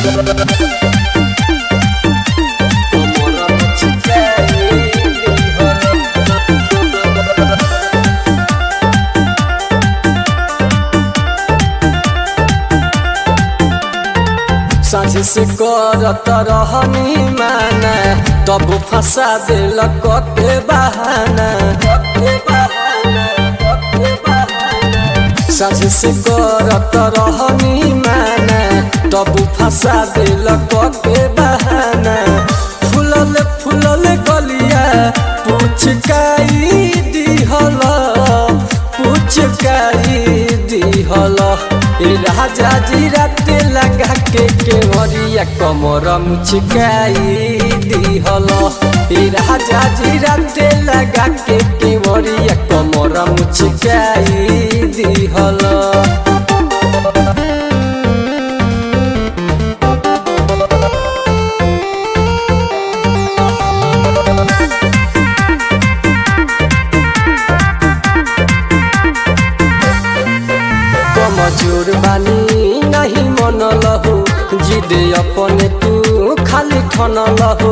साझे से करत रहनी माना तब फंसा दिल कते बहाना साझे से करत रहनी माना तब फंसा दिल कते बहाना फुलल फुलल गलिया पुचकाई दिहल पुचकाई दिहल ए राजा जी राते लगा के केवरिया कमर मुचकाई दिहल ए राजा जी राते लगा के केवरिया कमर मुचकाई दिहल कमजोर बानी नहीं मन लहो जिद अपने तू खाली ठन लहो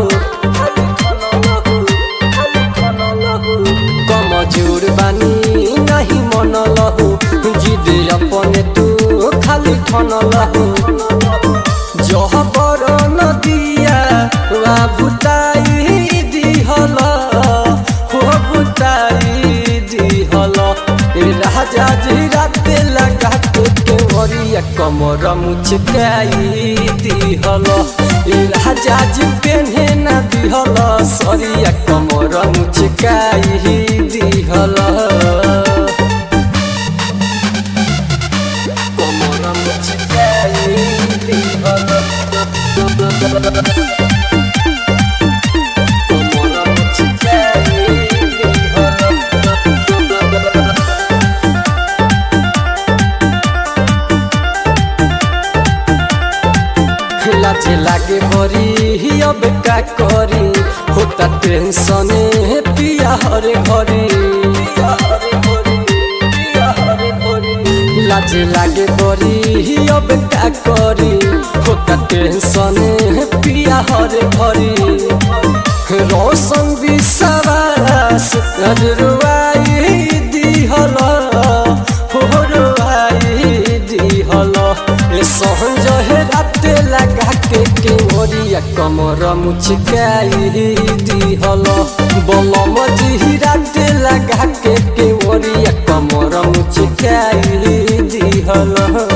कमजोर बानी नहीं मन लहो जिद अपने तू खाली ठन लहो जह बर नदिया वा भुताई दिहल हो भुताई दिहल ए राजा जी राते लगा के केवरिया कमर मुचकाई दिहल ए राजा जी पेन्हे ना दिहल सरिया कमर मुचकाई दिहल कमर मुचकाई दिहल कमर मुचकाई दिहल लाजे लागे भरी अब का करी होता टेंशन पिया हरे घरी लाजे लागे भरी अब का करी होता टेंशन पिया हरे घरी रोशन विश्वास रुआई दिहल हो रुआई दिहल ए सहज हे राते लगा के केवरिया कमर मुचकाई दिहल बलम जी राते लगा के केवरिया कमर मुचकाई दिहल